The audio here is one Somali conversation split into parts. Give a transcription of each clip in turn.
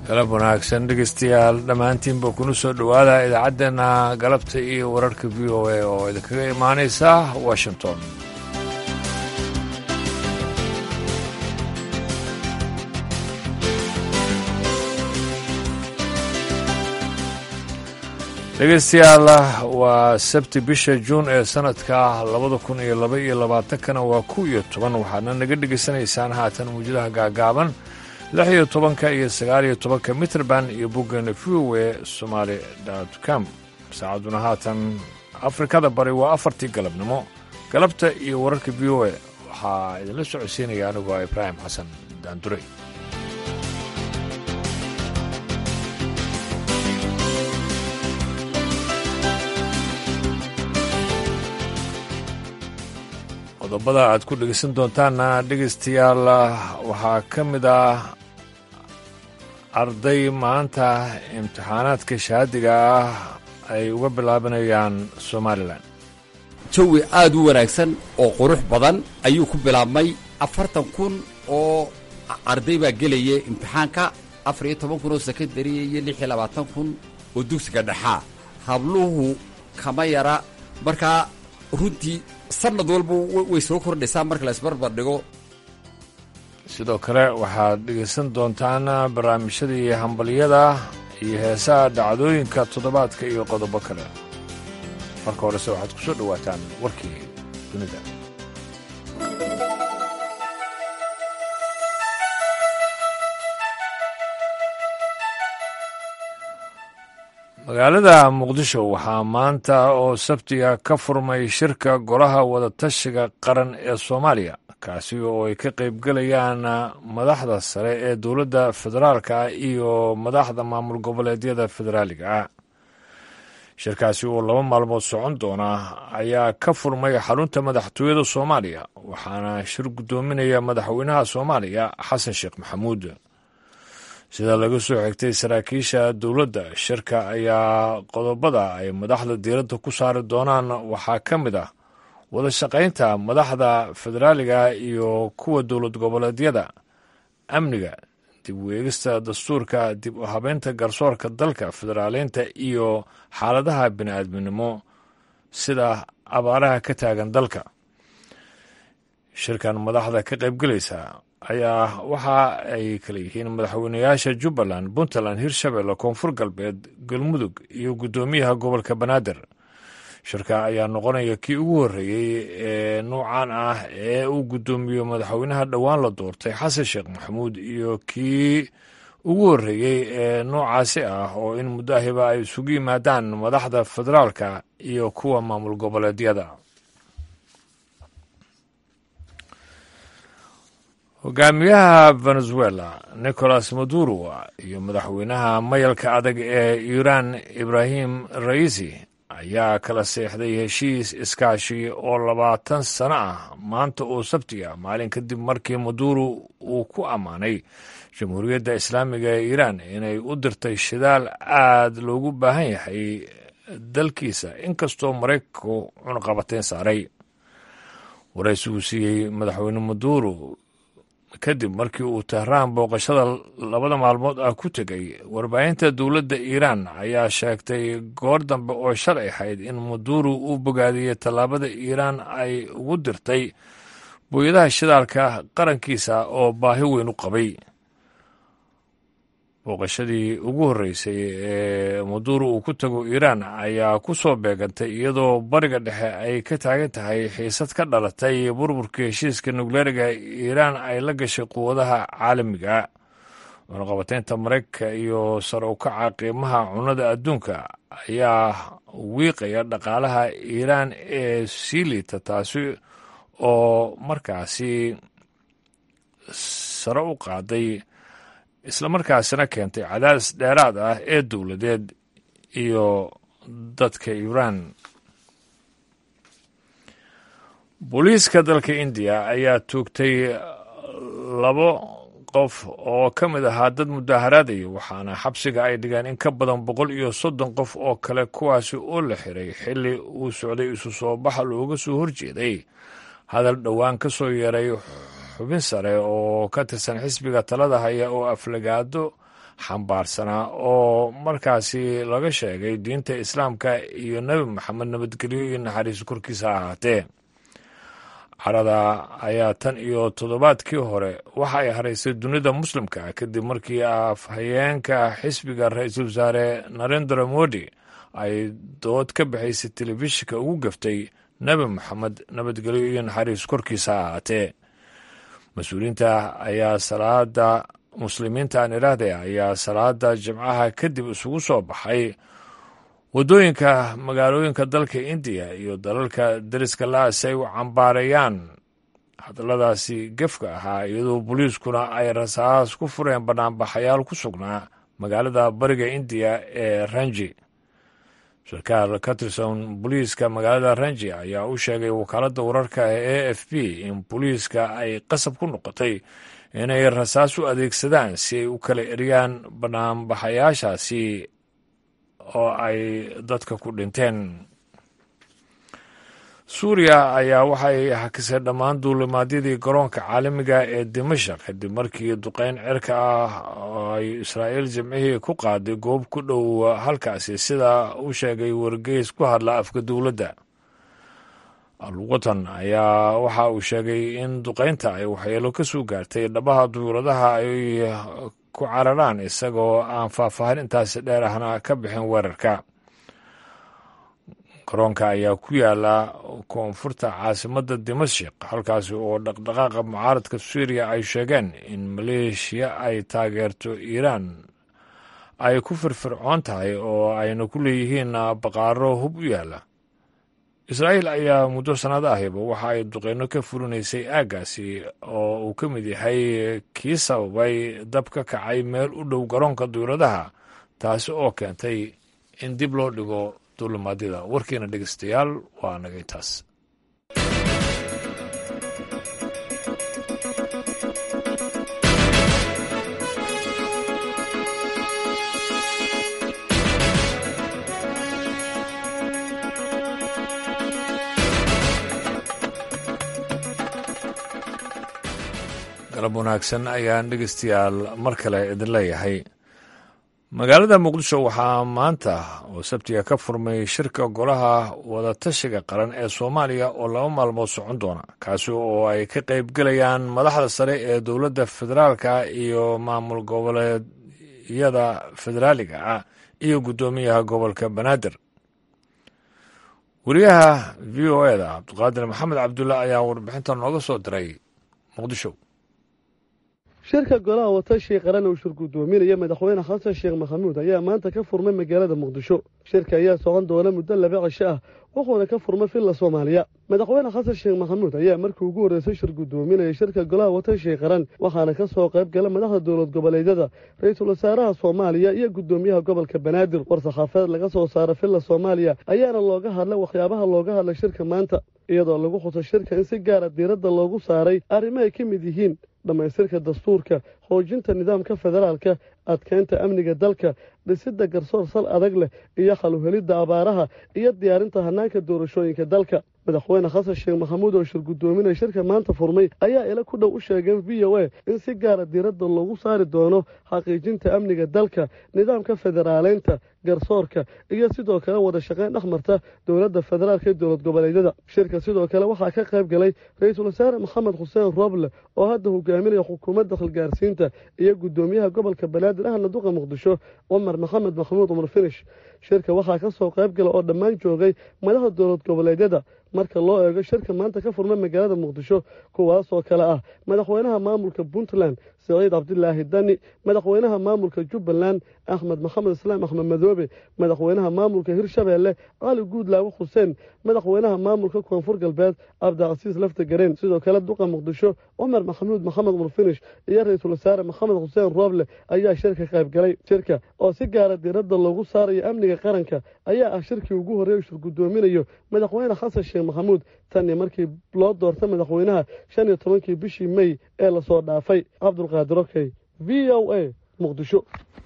galab wanaagsan dhegeystayaal dhammaantiinba kuna soo dhowaada idaacaddeenna galabta iyo wararka v o a oo idinkaga imaanaysa washington dhegeystayaal waa sabti bisha juun ee sanadka labada kun iyo laba iyo labaatankana waa ku iyo toban waxaadna naga dhegaysanaysaan haatan mawjadaha gaagaaban lix iyo tobanka iyo sagaal iyo tobanka mitrband iyo boggeena v o e somaali com saacadduna haatan afrikada bari waa afartii galabnimo galabta iyo wararka v o e waxaa idinla socodsiinaya anigoo ibraahim xasan daandure qodobada aad ku dhegeysan doontaanna dhegeystayaal waxaa ka mid ah arday maanta imtixaanaadka shahaadiga ah ay uga bilaabanayaan somalilan jawi aad u wanaagsan oo qurux badan ayuu ku bilaabmay afartan kun oo arday baa gelaya imtixaanka afar iyo toban kun oo sekondariya iyo lix iyo labaatan kun oo dugsiga dhexaa habluhu kama yara markaa runtii sanad walba way soo kordhaysaa marka la isbarbar dhigo sidoo kale waxaad dhegaysan doontaan barnaamijyadii hambalyada iyo heesaha dhacdooyinka toddobaadka iyo qodobo kale marka horese waxaad ku soo dhowaataan warkii dunida magaalada muqdisho waxaa maanta oo sabtiga ka furmay shirka golaha wadatashiga qaran ee soomaaliya kaasi oo ay ka qaybgelayaan madaxda sare ee dowladda federaalka iyo madaxda maamul goboleedyada federaaliga ah shirkaasi oo laba maalmood socon doona ayaa ka furmay xarunta madaxtooyada soomaaliya waxaana shir guddoominaya madaxweynaha soomaaliya xasan sheekh maxamuud sida laga soo xigtay saraakiisha dowladda shirka ayaa qodobada ay madaxda diiradda ku saari doonaan waxaa ka mid ah wada shaqaynta madaxda federaaliga iyo kuwa dowlad goboleedyada amniga dib u eegista dastuurka dib u habeynta garsoorka dalka federaaleynta iyo xaaladaha bini'aadminimo sida abaaraha ka taagan dalka shirkan madaxda ka qaybgelaysa ayaa waxa ay kala yihiin madaxweynayaasha jubbaland puntland hirshabelle koonfur galbeed galmudug iyo guddoomiyaha gobolka banaadir shirka ayaa noqonaya kii ugu horreeyey ee nuucan ah ee uu guddoomiyo madaxweynaha dhowaan la doortay xasan sheekh maxamuud iyo kii ugu horreeyey ee noocaasi ah oo in muddahiba ay isugu yimaadaan madaxda federaalka iyo kuwa maamul goboleedyada hogaamiyaha venezuela nicolas maduro iyo madaxweynaha mayalka adag ee iiraan ibrahim raisi ayaa kala seexday heshiis iskaashi oo labaatan sano ah maanta oo sabtiga maalin kadib markii maduro uu ku ammaanay jamhuuriyadda islaamiga ee iiraan inay u dirtay shidaal aad loogu baahan yahay dalkiisa inkastoo maraykanku cunaqabateyn saaray waraysigu siiyey madaxweyne maduro kadib markii uu tehraan booqashada labada maalmood ah ku tegay warbaahinta dowladda iiraan ayaa sheegtay goor dambe oo shalay ahayd in maduro uu bogaadiyey tallaabada iiraan ay ugu dirtay booyadaha shidaalka qarankiisa oo baahi weyn u qabay booqashadii ugu horreysay ee maduro uu ku tago iiraan ayaa ku soo beegantay iyadoo bariga dhexe ay ka taagan tahay xiisad ka dhalatay burburkii heshiiska nukleeriga iiraan ay la gashay quwadaha caalamiga cunaqabateynta maraykanka iyo sare u kaca qiimaha cunnada adduunka ayaa wiiqaya dhaqaalaha iiraan ee sii liita taasi oo markaasi sare u qaaday islamarkaasina keentay cadaadis dheeraad ah ee dowladeed iyo dadka iiraan booliiska dalka indiya ayaa toogtay labo qof oo ka mid ahaa dad mudaharaadaya waxaana xabsiga ay dhigeen in ka badan boqol iyo soddon qof oo kale kuwaasi oo la xiray xilli uu socday isu soo baxa looga soo horjeeday hadal dhowaan ka soo yeeray xubin sare oo ka tirsan xisbiga talada haya oo aflagaado xambaarsanaa oo markaasi laga sheegay diinta islaamka iyo nebi maxamed nabadgelyo iyo naxariis korkiisa ahaatee carada ayaa tan iyo toddobaadkii hore waxa ay haraysay dunida muslimka kadib markii afhayeenka xisbiga ra-iisul wasaare narendra modi ay dood ka bixaysay telefishinka ugu gaftay nebi maxamed nabadgelyo iyo naxariis korkiisa ahaatee mas-uuliyiinta ayaa salaada muslimiinta aan idhaahday ayaa salaada jimcaha kadib isugu soo baxay waddooyinka magaalooyinka dalka indiya iyo dalalka deriska la si ay u cambaareeyaan hadalladaasi gefka ahaa iyadoo booliiskuna ay rasaas ku fureen banaanbaxayaal ku sugnaa magaalada bariga indiya ee ranji sarkaal ka tirsan booliiska magaalada ranji ayaa u sheegay wakaaladda wararka ee a f b in booliiska ay qasab ku noqotay inay rasaas u adeegsadaan si ay u kala eriyaan banaanbaxayaashaasi oo ay dadka ku dhinteen suuriya ayaa waxay hakisay dhammaan duulimaadyadii garoonka caalamiga ee dimashaq kadib markii duqeyn cirka ah oo ay israa'iil jimcihii ku qaaday goob ku dhow halkaasi sida u sheegay wargeys ku hadla afka dowladda alwatan ayaa waxa uu sheegay in duqeynta ay waxyeelo ka soo gaartay dhabaha duyuuradaha ay ku cararaan isagoo aan faahfaahin intaasi dheer ahna ka bixin weerarka garoonka ayaa ku yaala koonfurta caasimadda dimashik halkaasi oo dhaqdhaqaaqa mucaaradka suuriya ay sheegeen in maleeshiya ay taageerto iiraan ay ku firfircoon tahay oo ayna ku leeyihiin baqaaro hub u yaala israa'iil ayaa muddo sannado ahiba waxa ay duqeyno ka fulinaysay aaggaasi oo uu ka mid yahay kii sababay dab ka kacay meel u dhow garoonka duyuradaha taasi oo keentay in dib loo dhigo duulimaadyada warkiina dhegeystayaal waa naga intaas galab wanaagsan ayaan dhegeystayaal mar kale idin leeyahay magaalada muqdisho waxaa maanta oo sabtiga ka furmay shirka golaha wadatashiga qaran ee soomaaliya oo laba maalmood socon doona kaasi oo ay ka qaybgelayaan madaxda sare ee dowladda federaalka iyo maamul goboleedyada federaaliga ah iyo guddoomiyaha gobolka banaadir wariyaha v o eda cabdiqaadir maxamed cabdulla ayaa warbixinta nooga soo diray muqdisho shirka golaha watashi qaran uu shir guddoominaya madaxweyne xasan sheekh maxamuud ayaa maanta ka furmay magaalada muqdisho shirka ayaa socon doona muddo laba cisho ah wuxuuna ka furmay villa soomaaliya madaxweyne xasan sheekh maxamuud ayaa markii ugu horreysay shir guddoominaya shirka golaha watashi qaran waxaana ka soo qayb gala madaxda dowlad goboleedyada ra-iisul wasaaraha soomaaliya iyo guddoomiyaha gobolka banaadir war saxaafadeed laga soo saara villa soomaaliya ayaana looga hadlay waxyaabaha looga hadlay shirka maanta iyadoo lagu xuso shirka in si gaara diiradda loogu saaray arrimo ay ka mid yihiin dhammaystirka dastuurka xoojinta nidaamka federaalka adkeynta amniga dalka dhisidda garsoor sal adag leh iyo xaluhelidda abaaraha iyo diyaarinta hanaanka doorashooyinka dalka madaxweyne xasan sheekh maxamuud oo shir guddoominaya shirka maanta furmay ayaa ila ku dhow u sheegeen v o a in si gaara diiradda loogu saari doono xaqiijinta amniga dalka nidaamka federaaleynta garsoorka iyo sidoo kale wada shaqayn dhex marta dowladda federaalka iyo dowlad goboleedyada shirka sidoo kale waxaa ka qayb galay ra-iisul wasaare maxamed xuseen rooble oo hadda hogaaminaya xukuumadda khilgaarsiinta iyo guddoomiyaha gobolka banaadir ahna duqa muqdisho cumar maxamed maxamuud cumar finish shirka waxaa ka soo qayb gala oo dhammaan joogay madaxda dowlad goboleedyada marka loo eego shirka maanta ka furmay magaalada muqdisho kuwaasoo kale ah madaxweynaha maamulka puntland saciid cabdilaahi dani madaxweynaha maamulka jubbaland axmed maxamed islaam axmed madoobe madaxweynaha maamulka hirshabeelle cali guudlaawe xuseen madaxweynaha maamulka koonfur galbeed cabdicasiis lafta gareen sidoo kale duqa muqdisho cumar maxamuud maxamed cumar finish iyo ra-iisul wasaare maxamed xuseen rooble ayaa shirka qayb galay shirka oo si gaara diiradda loogu saarayo amniga qaranka ayaa ah shirkii ugu horreey shir guddoominayo madaxweyne xasan sheekh maxamuud tanii markii loo doortay madaxweynaha shan iyo tobankii bishii mey ee lasoo dhaafay cabdulqaadir okey v o a muqdisho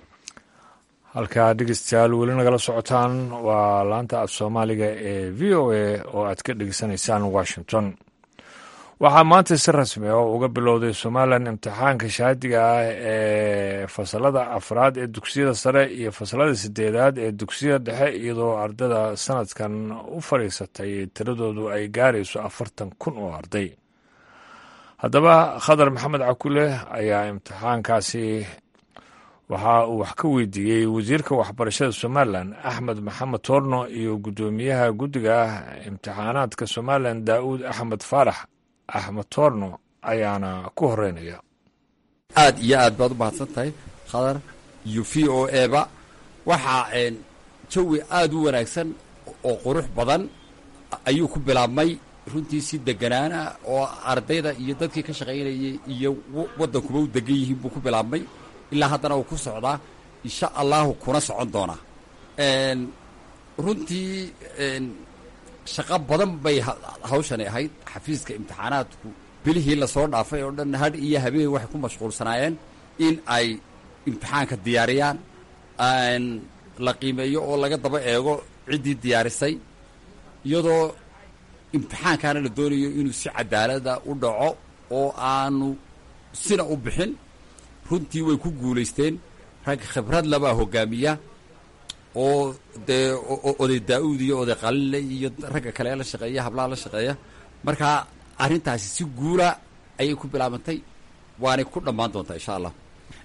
halkaa dhegeystayaal weli nagala socotaan waa laanta af soomaaliga ee v o a oo aad ka dhegeysanaysaan washington waxaa maanta si rasmi ah uga bilowday somalilan imtixaanka shaadiga ah ee ee fasalada afraad ee dugsiyada sare iyo fasalada sideedaad ee dugsiyada dhexe iyadoo ardada sanadkan u fadhiisatay tiradoodu ay gaarayso afartan kun oo arday haddaba khadar maxamed cakule ayaa imtixaankaasi waxa uu wax ka weydiiyey wasiirka waxbarashada somalilan axmed maxamed toorno iyo guddoomiyaha guddiga imtixaanaadka somalilan daa'uud axmed faarax axmed toorno ayaana ku horeynaya aad iyo aad baad u mahadsan tahay khadar iyo v o eba waxaa jawi aada u wanaagsan oo qurux badan ayuu ku bilaabmay runtii si deganaana oo ardayda iyo dadkii ka shaqaynayay iyo waddankuba u degan yihiin buu ku bilaabmay ilaa haddana uu ku socdaa insha allahu kuna socon doonaa runtii shaqo badan bay hawshani ahayd xafiiska imtixaanaadku bilihii lasoo dhaafay oo dhan hadh iyo habeen waxay ku mashquulsanaayeen in ay imtixaanka diyaariyaan la qiimeeyo oo laga daba eego ciddii diyaarisay iyadoo imtixaankaana la doonayo inuu si cadaalada u dhaco oo aanu sina u bixin runtii way ku guulaysteen rag khibrad labaa hogaamiya oo dee oday daa-uud iyo oday qalinle iyo ragga kale la shaqeeya hablaha la shaqeeya marka arrintaasi si guula ayay ku bilaabantay waanay ku dhammaan doontaa insha allah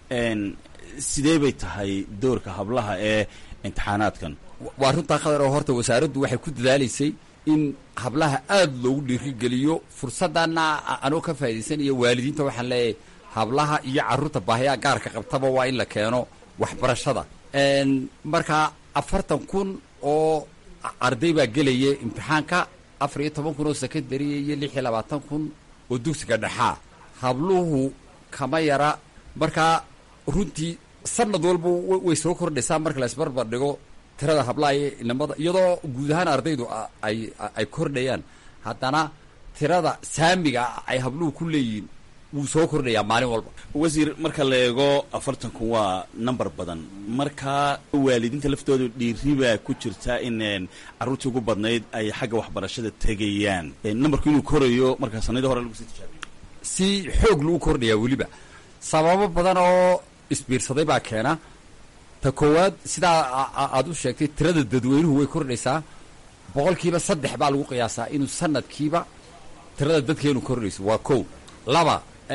sidee bay tahay doorka hablaha ee imtixaanaadkan waa runtaa khadar oo horta wasaaraddu waxay ku dadaalaysay in hablaha aada loogu dhiirigeliyo fursadana anoo ka faa'idaysanayo waalidiinta waxaan leeyahay hablaha iyo carruurta baahiyaa gaarka qabtaba waa in la keeno waxbarashada marka afartan kun oo arday baa gelaya imtixaanka afar iyo toban kun oo secondary iyo lix iyo labaatan kun oo dugsiga dhexaa habluhu kama yara markaa runtii sanad walba way soo kordhaysaa marka la isbarbar dhigo tirada hablaha iyo inamada iyadoo guud ahaan ardaydu ay ay kordhayaan haddana tirada saamiga ay habluhu ku leeyihiin wuu soo kordhayaa maalin walba wasiir marka la eego afartanku waa number badan markaa waalidiinta laftooda dhiiri baa ku jirta in carruurtii ugu badnayd ay xagga waxbarashada tegayaan numberku inuu korayo markaa sanadii hore lagu sii tijaabiyo si xoog lagu kordhayaa weliba sababo badan oo isbiirsaday baa keena ta koowaad sidaa aad u sheegtay tirada dadweynuhu way kordhaysaa boqolkiiba saddex baa lagu qiyaasaa inuu sanadkiiba tirada dadkeenu kordhayso waa kow laba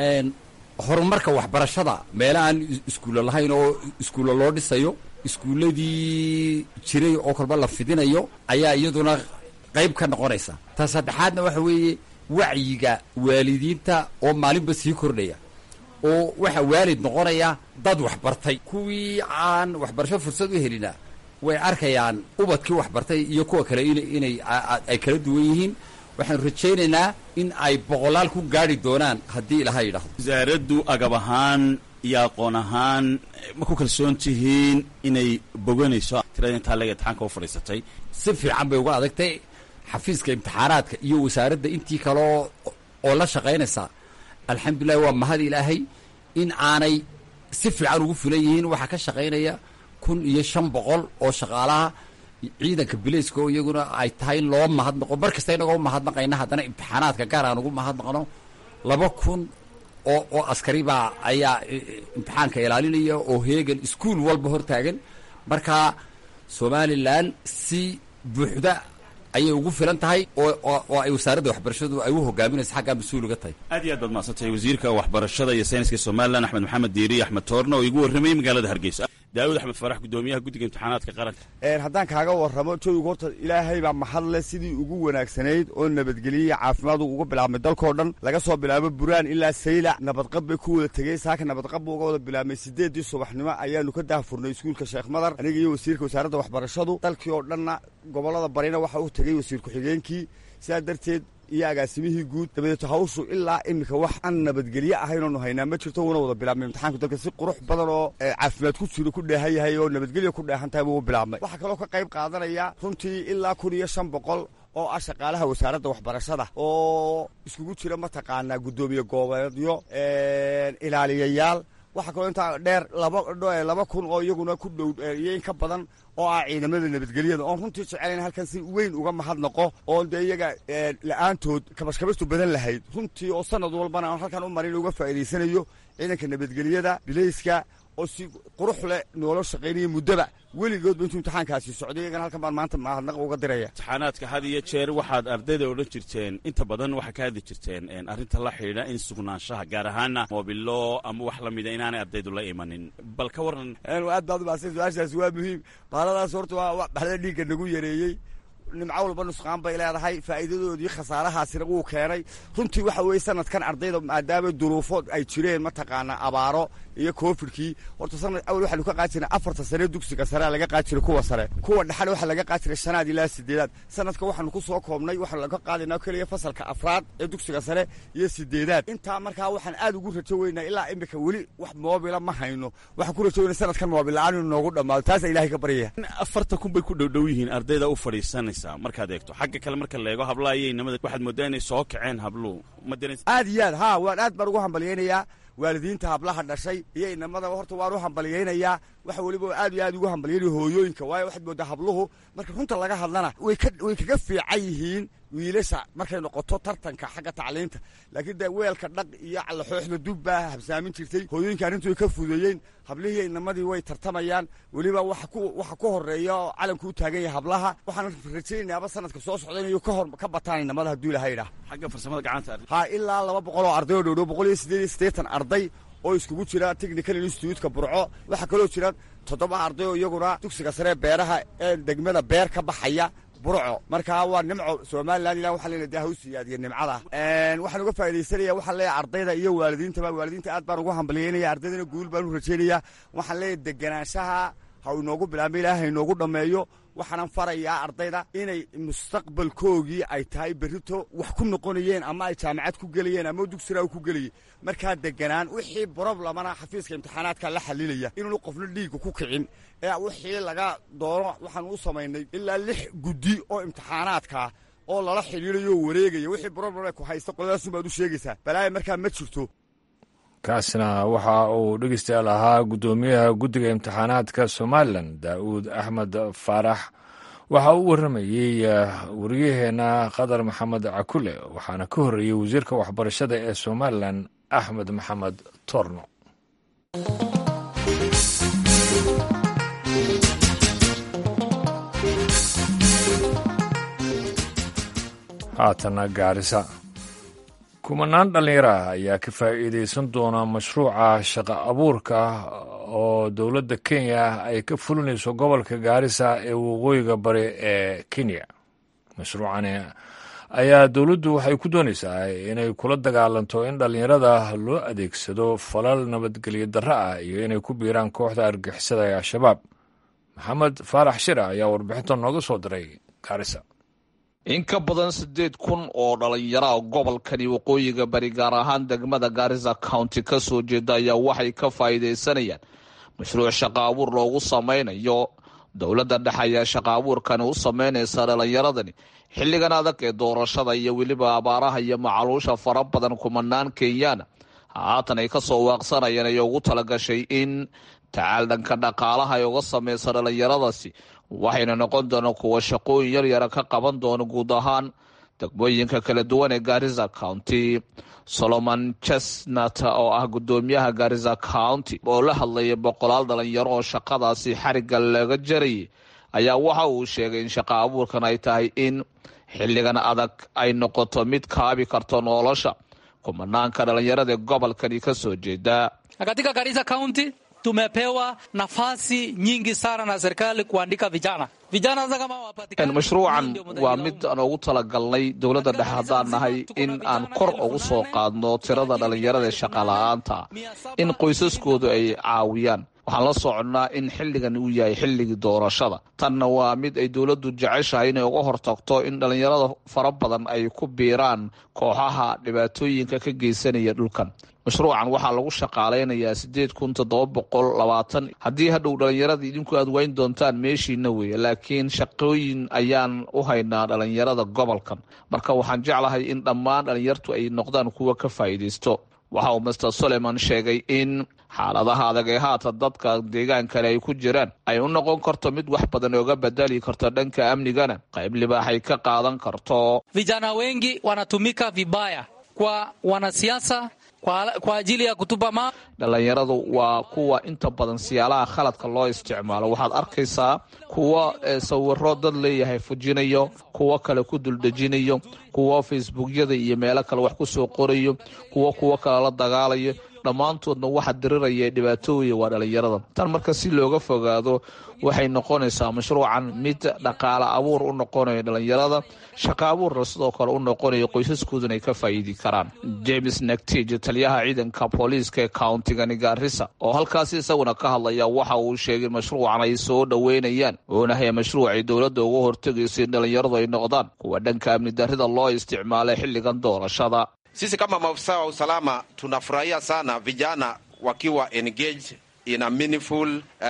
horumarka waxbarashada meela aan iskuulla lahayn oo iskuulla loo dhisayo iskuulladii jiray oo kalba la fidinayo ayaa iyaduna qayb ka noqonaysa ta saddexaadna waxa weeye wacyiga waalidiinta oo maalinba sii kordhaya oo waxaa waalid noqonaya dad waxbartay kuwii aan waxbarasho fursad u helina way arkayaan ubadkii waxbartay iyo kuwa kale inay ay kala duwan yihiin waxaanu rajaynaynaa in ay boqolaal ku gaari doonaan haddii ilaha yidhaahdo wasaaraddu agab ahaan iyo aqoon ahaan ma ku kalsoon tihiin inay boganayso tirada intaa lega imtixaanka u fadhiisatay si fiican bay uga adagtay xafiiska imtixaanaadka iyo wasaaradda intii kaleo oo la shaqaynaysaa alxamdulilahi waa mahad ilaahay in aanay si fiican ugu fulan yihiin waxaa ka shaqaynaya kun iyo shan boqol oo shaqaalaha ciidanka bilayska oo iyaguna ay tahay in loo mahadnaqo mar kasta inagoo mahadnaqayna haddana imtixaanaadka gaar aan ugu mahadnaqno laba kun oo oo askari baa ayaa imtixaanka ilaalinaya oo heegan iskuol walba hortaagan marka somalilan si buuxda ayay ugu filan tahay oo ay wasaaradda waxbarashadu ay u hogaaminayso xaggaa mas-uul uga tahay aad iyo aad baad mahadsantahay wasiirka waxbarashada iyo sayniska somalilan axmed maxamed diiri axmed toorno oo igu warramayay magaalada hargeysa daawud axmed farax guddoomiyaha guddiga imtixaanaadka qaranka haddaan kaaga warramo jawigu horta ilaahay baa mahad leh sidii ugu wanaagsanayd oo nabadgeliya caafimaadu uga bilaabmay dalkao dhan laga soo bilaabo buraan ilaa saylac nabadqab bay ku wada tegey saaka nabadqab buu uga wada bilaabmay sideeddii subaxnimo ayaanu ka daahfurnay iskuulka sheekh madar aniga iyo wasiirka wasaaradda waxbarashadu dalkii oo dhanna gobollada barina waxa u tegey wasiir ku-xigeenkii sidaa darteed iyo agaasimihii guud dabadeeto hawshu ilaa iminka wax aan nabadgelye ahayn oonu haynaa ma jirto wuuna wada bilaabmay imtixaanku dalka si qurux badan oo caafimaad ku jiro ku dheehan yahay oo nabadgelya ku dheehan tahay buu bilaabmay waxaa kaloo ka qayb qaadanaya runtii ilaa kun iyo shan boqol oo ah shaqaalaha wasaaradda waxbarashada oo iskugu jira mataqaanaa guddoomiye goobeedyo ilaaliyayaal waxaa kaloo intaa dheer laba kun oo iyaguna ku dhow iyo in ka badan oo ah ciidamada nabadgelyada oon runtii jecelayn halkan si weyn uga mahadnaqo oon dee iyaga la-aantood kabashkabastu badan lahayd runtii oo sanad walbana aan halkan u marin uga faa'iidaysanayo ciidanka nabadgelyada bilayska oo si qurux leh noola shaqaynaya muddoba weligoodba intuu imtixaankaasi socday iyagana halkan baan maanta mahadnaq uga diraya imtixaanaadka had iyo jeer waxaad ardayda odhan jirteen inta badan waxaa ka hadli jirteen arrinta la xidhiidha in sugnaanshaha gaar ahaana moobilo ama wax la mida inaanay ardaydu la imanin bal ka waran aad baad umaadsan su-aashaasi waa muhiim baaladaas horta waa baxda dhiigga nagu yareeyey nimco walba nusqaan bay leedahay faa'iidadoodii khasaarahaasina wuu keenay runtii waxa weeye sanadkan ardayda maadaama duruufo ay jireen mataqaanaa abaaro iyo covidkii horta sanad awal waxaanu ka qaadi jirnay afarta sane dugsiga sarea laga qaadi jiray kuwa sare kuwa dhexale waxaa laga qaadi jiray shanaad ilaa sideedaad sanadka waxaanu ku soo koobnay waxaanu laga qaadaynaa keliya fasalka afraad ee dugsiga sare iyo sideedaad intaa markaa waxaan aad ugu rajo weynaa ilaa imika weli wax moobila ma hayno waxaan ku rajo weynaa sanadkan moobil la-aan inuu noogu dhammaado taasa ilahay ka baryaya afartan kun bay ku dhowdhow yihiin ardayda u fadhiisanaysa markaad eegto xagga kale marka la eego hablaha iyo inamada waxaad moodaa inay soo kaceen habluhu ma dareens aad iyo aad haa waan aad baan ugu hambalyaynayaa waalidiinta hablaha dhashay iyo inamadaba horta waan u hambalyaynayaa waxa weliba aad iyo aad ugu hambalyaynaya hooyooyinka waayo waxaad moodaa habluhu marka runta laga hadlana way ka way kaga fiican yihiin wiilasha markay noqoto tartanka xagga tacliinta laakiin dee weelka dhaq iyo calaxooxda dub baa habsaamin jirtay hooyooyinka arrintu way ka fudeeyeen hablihii inamadii way tartamayaan weliba waxa ku waxa ku horeeya oo calanku u taagan yahay hablaha waxaan rajaynayaaba sanadka soo socda inay ka hor ka bataan inamada hadduu ilahay idhaah xagga farsamada gacanta ha ilaa laba boqol oo arday oo dhowdhow boqol iyo siddeed iyo siddeetan arday oo iskugu jira technical institutka burco waxaa kaloo jira toddoba arday oo iyaguna dugsiga saree beeraha ee degmada beer ka baxaya burco markaa waa nimco somalilan ilah waxaa leeyahay daa hausiyaadiyo nimcada waxaan uga faaidaysanaya waxaan leeyahay ardayda iyo waalidiintaba waalidiinta aad baan ugu hambalyaynaya ardaydana guul baan u rajaynaya waxaan leeyahay deganaanshaha ha inoogu bilaabma ilaah ha inoogu dhammeeyo waxaanan farayaa ardayda inay mustaqbalkoogii ay tahay berrito wax ku noqonayeen ama ay jaamacad ku gelayeen ama dugsiraa ku gelayay markaa deganaan wixii broblemana xafiiska imtixaanaadka la xalilaya inuunu qofna dhiigga ku kicin ee wixii laga doono waxaan u samaynay ilaa lix guddi oo imtixaanaadkaa oo lala xidhiidayo oo wareegaya wixii broblem ku haysta qoladaasunbaad u sheegaysaa balaaya markaa ma jirto kaasina waxa uu dhegeystayaal ahaa guddoomiyaha guddiga imtixaanaadka somalilan daa'uud axmed faarax waxa uu warramayey wariyaheenna qadar maxamed cakule waxaana ka horreeyey wasiirka waxbarashada ee somalilan axmed maxamed torno haatana gaarisa kumanaan dhallinyaro ah ayaa ka faa'iidaysan doona mashruuca shaqa abuurka oo dowladda kenya ay ka fulinayso gobolka gaarisa ee waqooyiga bari ee kenya mashruucani ayaa dowladdu waxay ku doonaysaa inay kula dagaalanto in dhallinyarada loo adeegsado falal nabadgelyo darro ah iyo inay ku biiraan kooxda argixisada ee al-shabaab maxamed faarax shira ayaa warbixinta nooga soo diray gaarisa in ka badan siddeed kun oo dhallinyaraha gobolkani waqooyiga bari gaar ahaan degmada gaarisa county ka soo jeeda ayaa waxay ka faa'iidaysanayaan mashruuc shaqa abuur loogu samaynayo dowladda dhexe ayaa shaqa abuurkani u samaynaysa dhallinyaradani xilligan adag ee doorashada iyo weliba abaaraha iyo macaluusha fara badan kumanaan kenyaana haatan ay ka soo waaqsanayeen ay ugu talagashay in tacaal dhanka dhaqaalaha ay uga samaysa dhallinyaradaasi waxayna noqon doonaan kuwa shaqooyin yaryara ka qaban doona guud ahaan degmooyinka kala duwan ee gaarisa county solomon chesnat oo ah guddoomiyaha gaarisa county oo la hadlayay boqolaal dhalinyaro oo shaqadaasi xarigga laga jarayay ayaa waxa uu sheegay in shaqa abuurkan ay tahay in xilligan adag ay noqoto mid kaabi karto nolosha kumanaanka dhalinyarada gobolkani ka soo jeeda katika Garissa County tumepewa nafasi nyingi sana na serikali kuandika vijana vijana sasa kama wapatikani mashruucan waa mid aan ugu talagalnay dowladda dhexe haddaan nahay in aan kor ugu soo qaadno tirada dhallinyarada shaqala-aanta in qoysaskoodu ay caawiyaan waxaan la soconnaa in xilligan uu yahay xilligii doorashada tanna waa mid ay dowladdu jeceshahay inay uga hortagto in dhallinyarada fara badan ay ku biiraan kooxaha dhibaatooyinka ka geysanaya dhulkan mashruucan waxaa lagu shaqaalaynayaa siddeed kun toddoba boqol labaatan haddii hadhow dhallinyarada idinku aad weyn doontaan meeshiina weeye laakiin shaqooyin ayaan u haynaa dhallinyarada gobolkan marka waxaan jeclahay in dhammaan dhallinyartu ay noqdaan kuwa ka faa'iidaysto waxa uu master soleman sheegay in xaaladaha adag ee haatan dadka deegaankale ay ku jiraan ay u noqon karto mid wax badan ooga bedeli karto dhanka amnigana qayb libaaxay ka qaadan karto vijana wengi wanatumika vibaya kwa wanasiasa kwa, kwa ajili ya kutupa ma dhallinyaradu waa kuwa inta badan siyaalaha khaladka loo isticmaalo waxaad arkaysaa kuwa sawiro dad leeyahay fujinayo kuwo kale ku duldejinayo kuwo facebookyada iyo meelo kale wax ku soo qorayo kuwo kuwo kale la dagaalayo dhammaantoodna waxa diriraya dhibaatooya waa dhallinyarada tan marka si looga fogaado waxay noqonaysaa mashruucan mid dhaqaale abuur u noqonayo dhallinyarada shaqa abuurna sidoo kale u noqonayo qoysaskooduna ay ka faa'iidi karaan james nectij taliyaha ciidanka booliiska ee countigani gaarisa oo halkaasi isaguna ka hadlaya waxa uu sheegay mashruucan ay soo dhoweynayaan oonahay mashruucay dowladda uga hortegaysa in dhallinyaradu ay noqdaan kuwa dhanka amni darrida loo isticmaalay xilligan doorashada Sisi kama maafisa wa usalama tunafurahia sana vijana wakiwa engaged in a meaningful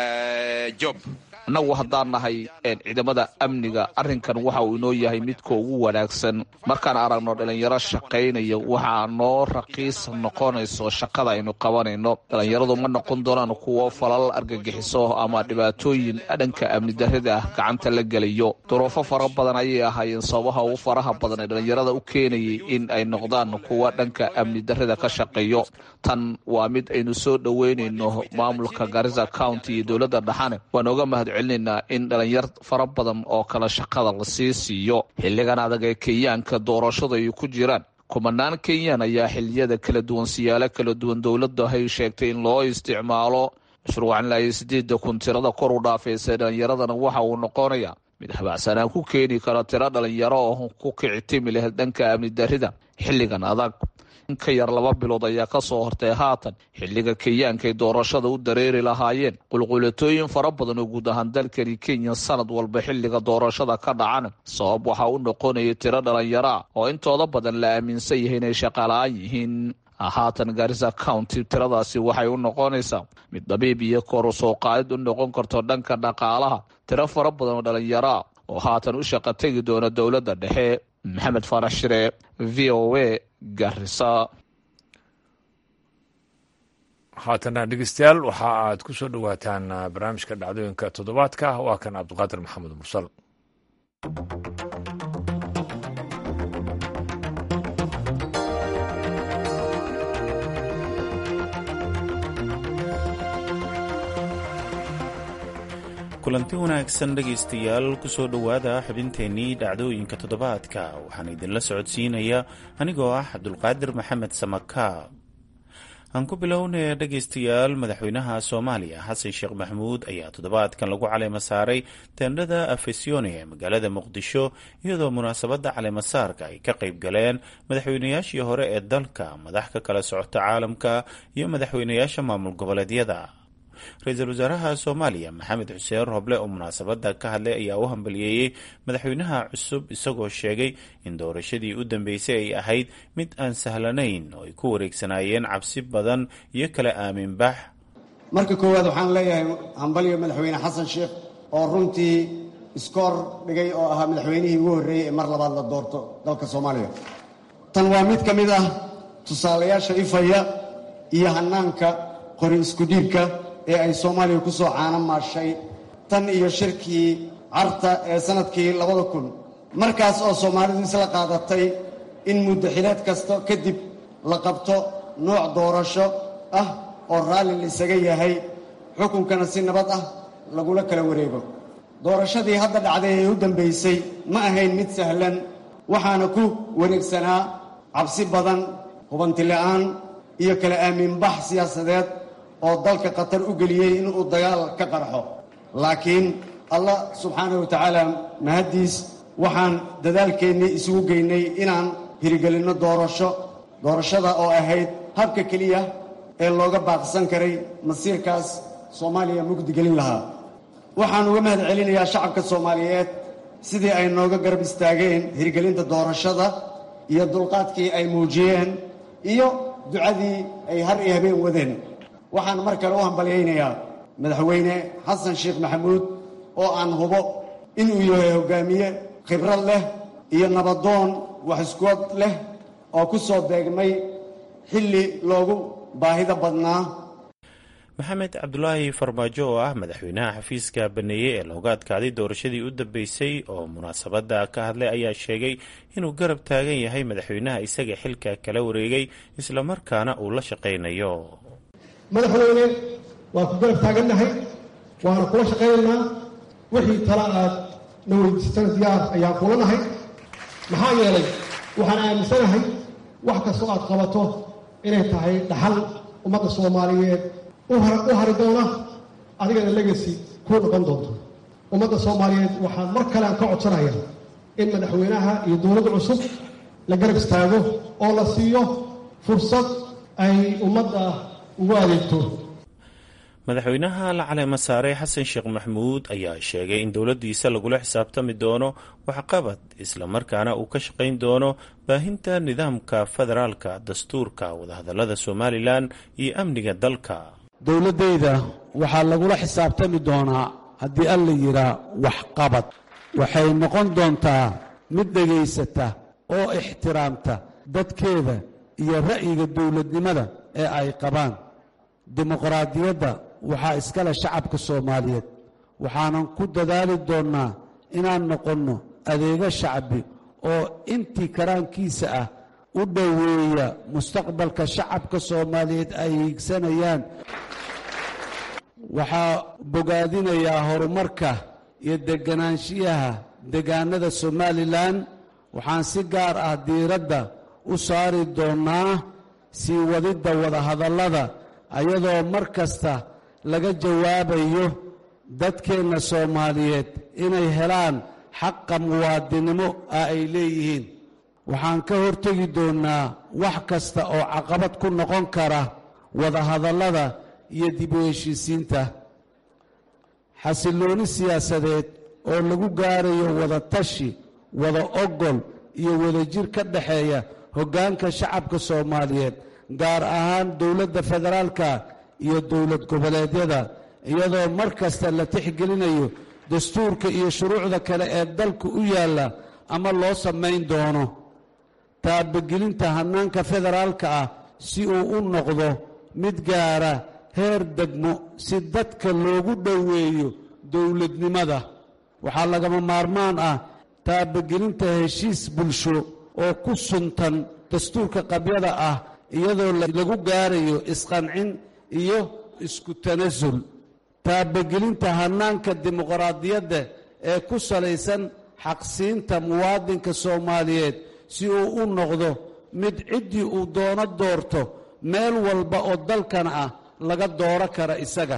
uh, job. annagu haddaan nahay ciidamada amniga arrinkan waxa uu inoo yahay midka ugu wanaagsan markaan aragno dhalinyaro shaqaynaya waxaa noo raqiis noqonayso shaqada aynu qabanayno dhalinyaradu ma noqon doonaan kuwo falal argagixiso ama dhibaatooyin dhanka amni darrida ah gacanta la gelayo duruufo fara badan ayay ahaayeen sababaha ugu faraha badan ee dhalinyarada u keenayay in ay noqdaan kuwa dhanka amni darrida ka shaqeeyo tan waa mid aynu soo dhoweynayno maamulka garisa county iyo dowladda dhaxane waan oga mahad celinaynaa in dhalinyar fara badan oo kale shaqada lasii siiyo xilligan adag ee kenyaanka doorashadu ay ku jiraan kumanaan kenyaan ayaa xiliyada kala duwan siyaalo kala duwan dowladda hay sheegtay in loo isticmaalo mashruucan ilaa iyo sideeda kun tirada kor u dhaafaysa dhalinyaradana waxa uu noqonayaa mid habacsanaan ku keeni kara tiro dhalinyaro oo ku kici timi laheyd dhanka amni darrida xilligan adag in ka yar laba bilood ayaa ka soo hortay haatan xilliga kenyaankaay doorashada u dareeri lahaayeen qulqulatooyin fara badan oo guud ahaan dalkani kenya sanad walba xilliga doorashada ka dhacana sabab waxaa u noqonayay tiro dhalinyaro ah oo intooda badan la aaminsan yahay inay shaqala-aan yihiin haatan garisa county tiradaasi waxay u noqonaysaa mid dabiib iyo kor u soo qaadid u noqon karto dhanka dhaqaalaha tiro fara badan oo dhalinyaro ah oo haatan u shaqa tegi doona dowladda dhexe maxamed faarax shire v o a garisa haatana dhegeystayaal waxa aad ku soo dhowaataan barnaamijka dhacdooyinka toddobaadka waa kan cabdiqaadir maxamed mursal kulanti wanaagsan dhegaystayaal kusoo dhowaada xubinteennii dhacdooyinka toddobaadka waxaan idinla socodsiinaya anigoo ah cabdulqaadir maxamed samaka aan ku bilownaya dhegaystayaal madaxweynaha soomaaliya xasan sheekh maxamuud ayaa toddobaadkan lagu caleema saaray teendhada afesione ee magaalada muqdisho iyadoo munaasabadda caleemasaarka ay ka qayb galeen madaxweynayaashii hore ee dalka madax ka kala socota caalamka iyo madaxweynayaasha maamul goboleedyada ra-iisul wasaaraha soomaaliya maxamed xuseen roble oo munaasabadda ka hadlay ayaa u hambaliyeeyey madaxweynaha cusub isagoo sheegay in doorashadii u dambeysay ay ahayd mid aan sahlanayn oo ay ku wareegsanaayeen cabsi badan iyo kala aaminbax marka koowaad waxaan leeyahay hambalyo madaxweyne xasan sheekh oo runtii iskoor dhigay oo ahaa madaxweynihii ugu horreeyey ee mar labaad la doorto dalka soomaaliya tan waa mid ka mid ah tusaalayaasha ifaya iyo hannaanka qori iskudhiibka ee ay soomaaliya ku soo caano maashay tan iyo shirkii carta ee sannadkii labada kun markaas oo soomaalidu isla qaadatay in muddo xileed kasta kadib la qabto nooc doorasho ah oo raalli laisaga yahay xukunkana si nabad ah lagula kala wareego doorashadii hadda dhacday ee u dambaysay ma ahayn mid sahlan waxaana ku wareegsanaa cabsi badan hubantila'aan iyo kala aaminbax siyaasadeed oo dalka khatar u geliyey inuu dagaal ka qarxo laakiin allah subxaanahu wa tacaala mahaddiis waxaan dadaalkeennii isugu geynay inaan hirigelinno doorasho doorashada oo ahayd habka keliya ee looga baaqsan karay masiirkaas soomaaliya mugdigelin lahaa waxaan uga mahad celinayaa shacabka soomaaliyeed sidii ay nooga garab istaageen hirgelinta doorashada iyo dulqaadkii ay muujiyeen iyo ducadii ay har iyo habeen wadeen waxaan mar kale u hambalyaynayaa madaxweyne xasan sheekh maxamuud oo aan hubo inuu yahay hoggaamiye khibrad leh iyo nabadoon wax iskuod leh oo ku soo beegmay xilli loogu baahida badnaa maxamed cabdulaahi farmaajo oo ah madaxweynaha xafiiska baneeyey ee looga adkaaday doorashadii u dambeysay oo munaasabadda ka hadlay ayaa sheegay inuu garab taagan yahay madaxweynaha isaga xilka kala wareegay islamarkaana uu la shaqaynayo madaxweyne waan ku garab taagannahay waana kula shaqaynaynaa wixii tala aad na weydiisatana diyaar ayaan kula nahay maxaa yeelay waxaan aaminsanahay wax kastoo aad qabato inay tahay dhaxal ummadda soomaaliyeed u hari doona adigana legasi kuu noqon doonto ummadda soomaaliyeed waxaan mar kale aan ka codsanaya in madaxweynaha iyo dowladda cusub la garab istaago oo la siiyo fursad ay ummadda ugu adeegto madaxweynaha la caleema saaray xasan sheekh maxmuud ayaa sheegay in dowladdiisa lagula xisaabtami doono waxqabad islamarkaana uu ka shaqayn doono baahinta nidaamka federaalka dastuurka wadahadallada somalilan iyo amniga dalka dowladdayda waxaa lagula xisaabtami doonaa haddii alla yidhaa waxqabad waxay noqon doontaa mid dhegaysata oo ixtiraamta dadkeeda iyo ra'yiga dowladnimada ee ay qabaan dimuqraadiyadda waxaa iskale shacabka soomaaliyeed waxaanan ku dadaali doonnaa inaan noqonno adeego shacbi oo intii karaankiisa ah u dhoweeya mustaqbalka shacabka soomaaliyeed ay hiigsanayaan waxaa bogaadinayaa horumarka iyo deganaanshiyaha degaanada somalilan waxaan si gaar ah diiradda u saari doonnaa sii wadidda wadahadallada ayadoo mar kasta laga jawaabayo dadkeenna soomaaliyeed inay helaan xaqa muwaadinimo ah ay leeyihiin waxaan ka hortegi doonnaa wax kasta oo caqabad ku noqon kara wadahadallada iyo dib u heshiisiinta xasillooni siyaasadeed oo lagu gaarayo wada tashi wada ogol iyo wadajir ka dhexeeya hoggaanka shacabka soomaaliyeed gaar ahaan dowladda federaalka iyo dowlad goboleedyada iyadoo mar kasta la tixgelinayo dastuurka iyo shuruucda kale ee dalka u yaalla ama loo samayn doono taabagelinta hannaanka federaalka ah si uu u noqdo mid gaara heer degmo si dadka loogu dhoweeyo dowladnimada waxaa lagama maarmaan ah taabagelinta heshiis bulsho oo ku suntan dastuurka qabyada ah iyadoo lagu gaarayo isqancin iyo isku tanasul taabagelinta hannaanka dimuqraadiyadda ee ku salaysan xaqsiinta muwaadinka soomaaliyeed si uu u noqdo mid ciddii uu doono doorto meel walba oo dalkan ah laga dooro kara isaga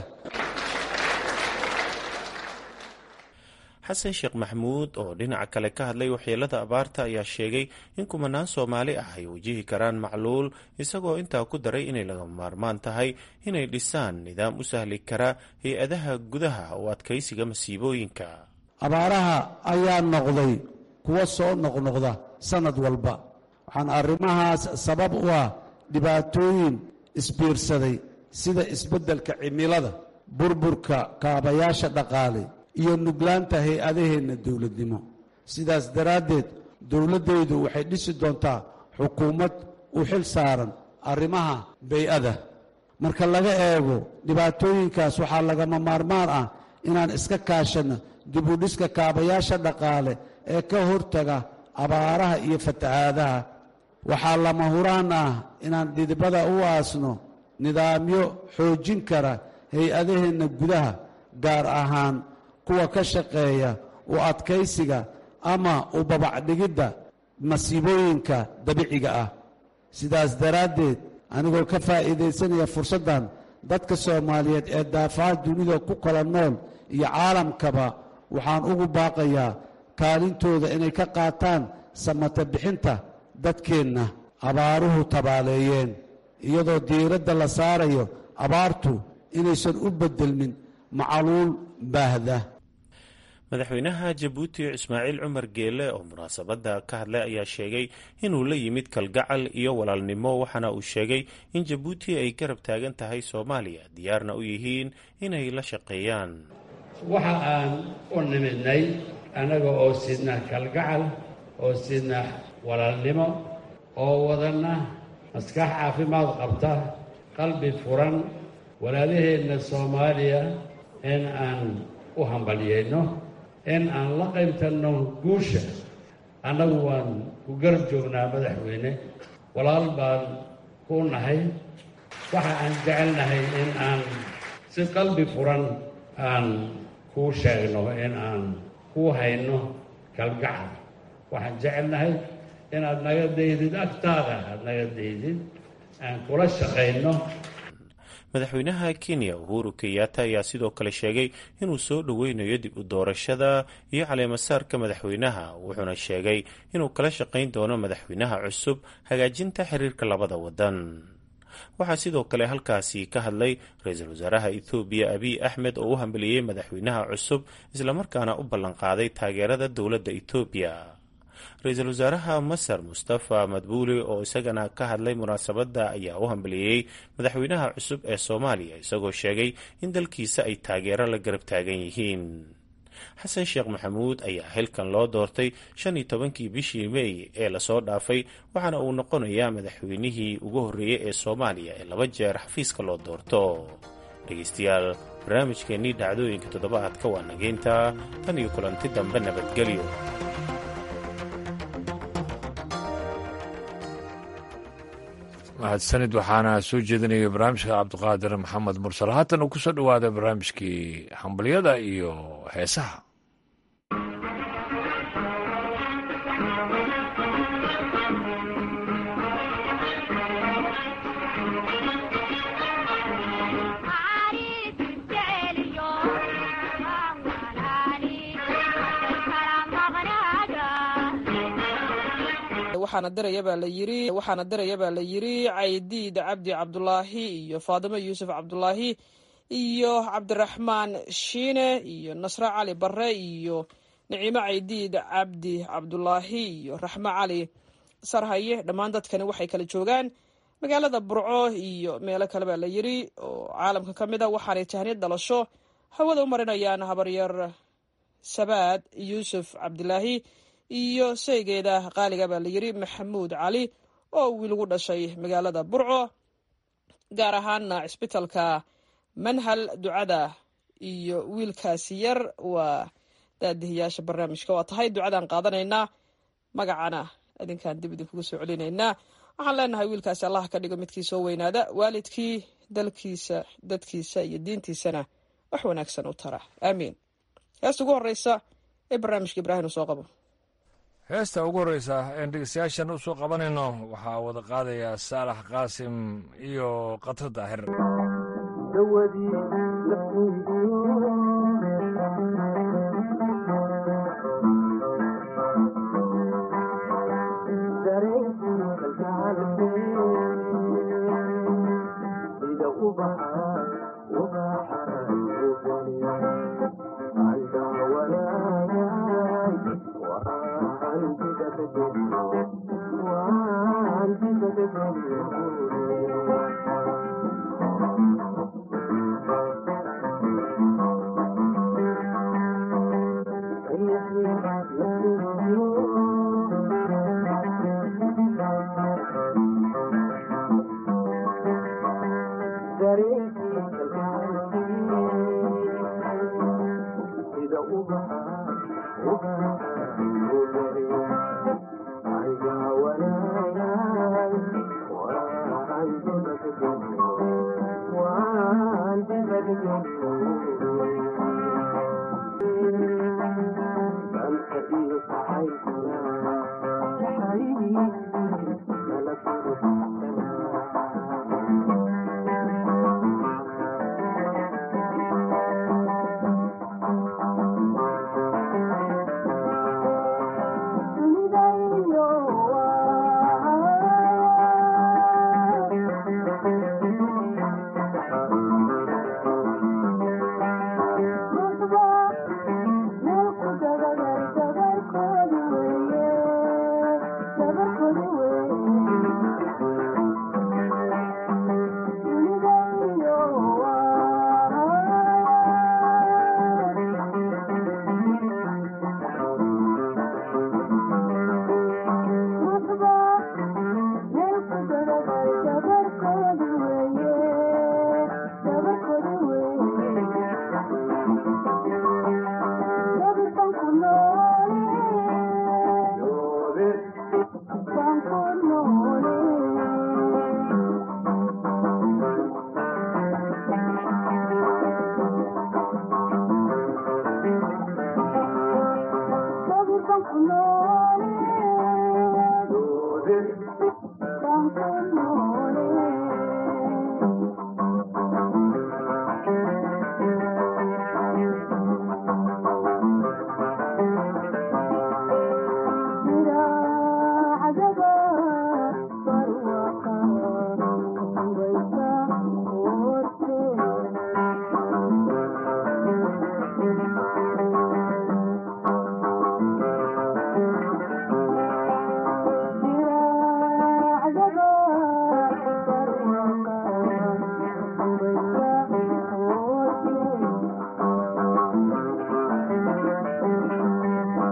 xasan sheekh maxamuud oo dhinaca kale ka hadlay waxyeelada abaarta ayaa sheegay in kumanaan soomaali ah ay wajihi karaan macluul isagoo intaa ku daray inay laga maarmaan tahay inay dhisaan nidaam u sahli kara hay-adaha gudaha oo adkaysiga masiibooyinka abaaraha ayaa noqday kuwa soo noqnoqda sannad walba waxaan arrimahaas sabab u ah dhibaatooyin isbiirsaday sida isbeddelka cimilada burburka kaabayaasha dhaqaale iyo nuglaanta hay-adaheenna dowladnimo sidaas daraaddeed dowladdaydu waxay dhisi doontaa xukuumad u xil saaran arrimaha bay-ada marka laga eego dhibaatooyinkaas waxaa lagama maarmaan ah inaan iska kaashanno dibudhiska kaabayaasha dhaqaale ee ka hortaga abaaraha iyo fatahaadaha waxaa lama huraan ah inaan dhidibada u aasno nidaamyo xoojin kara hay-adaheenna gudaha gaar ahaan kuwa ka shaqeeya u adkaysiga ama u babacdhigidda masiibooyinka dabiiciga ah sidaas daraaddeed anigoo ka faa'iidaysanaya fursaddan dadka soomaaliyeed ee daafaha dunida ku kala nool iyo caalamkaba waxaan ugu baaqayaa kaalintooda inay ka qaataan samata bixinta dadkeenna abaaruhu tabaaleeyeen iyadoo diiradda la saarayo abaartu inaysan u beddelmin macaluul baahda madaxweynaha jabuuti ismaaciil cumar geele oo munaasabadda ka hadlay ayaa sheegay inuu la yimid kalgacal iyo walaalnimo waxaana uu sheegay in jabuuti ay garab taagan tahay soomaaliya diyaarna u yihiin inay la shaqeeyaan waxa aan u nimidnay annaga oo sidna kalgacal oo sidna walaalnimo oo wadanna maskax caafimaad qabta qalbi furan walaalaheenna soomaaliya in aan u hambalyayno in aan la qaybtanno guusha annagu waan ku garab joognaa madaxweyne walaal baan ku nahay waxa aan jecelnahay in aan si qalbi furan aan kuu sheegno in aan kuu hayno kalgacal waxaan jecelnahay inaad naga daydid agtaada aad naga daydid aan kula shaqayno madaxweynaha kenya uhuru kenyatta ayaa sidoo kale sheegay inuu soo dhoweynayo dib u doorashada iyo caleemasaarka madaxweynaha wuxuuna sheegay inuu kala shaqayn doono madaxweynaha cusub hagaajinta xiriirka labada wadan waxaa sidoo kale halkaasi ka hadlay ra-iisul wasaaraha ethoobiya abiy axmed oo u hambeliyey madaxweynaha cusub islamarkaana u ballanqaaday taageerada dowladda ethoobiya ra-iisul wasaaraha masar mustafa madbuuli oo isagana ka hadlay munaasabadda ayaa u hambeliyey madaxweynaha cusub ee soomaaliya isagoo sheegay in dalkiisa ay taageero la garab taagan yihiin xasan sheekh maxamuud ayaa xilkan loo doortay shan iyo tobankii bishii meey ee lasoo dhaafay waxaana uu noqonayaa madaxweynihii ugu horreeyey ee soomaaliya ee laba jeer xafiiska loo doorto dhegeystayaal barnaamijkeennii dhacdooyinka toddobaadka waa nageynta tan iyo kulanti dambe nabadgelyo mahadsanid waxaana soo jeedinaya barnaamijka cabdiqaadir maxamed mursal haatan ku soo dhowaada barnaamijkii hambalyada iyo heesaha waxaana diraya baa la yiri waxaana diraya baa la yiri caydiid cabdi cabdulaahi iyo faadimo yuusuf cabdulaahi iyo cabdiraxmaan shiine iyo nasre cali bare iyo nicimo caydiid cabdi cabdulaahi iyo raxmo cali sarhaye dhammaan dadkani waxay kala joogaan magaalada burco iyo meelo kale baa la yiri oo caalamka ka mid a waxaanay tahniyad dhalasho hawada u marinayaan habaryar sabaad yuusuf cabdilaahi iyo saygeeda qaaliga baa la yiri maxamuud cali oo wiil ugu dhashay magaalada burco gaar ahaana cisbitalka manhal ducada iyo wiilkaasi yar waa daadihiyaasha barnaamijka waa tahay ducadaan qaadanaynaa magacana idinkaan dib idinkugu soo celinaynaa waxaan leenahay wiilkaasi allah ka dhigo midkii soo weynaada waalidkii dalkiisa dadkiisa iyo diintiisana wax wanaagsan u tara aamiin heesta ugu horeysa ee barnaamijka ibraahim uu soo qabo heesta ugu horreysa een dhegeystayaashan u soo qabanayno waxaa wada qaadaya saalax qaasim iyo katro daahir Thank you.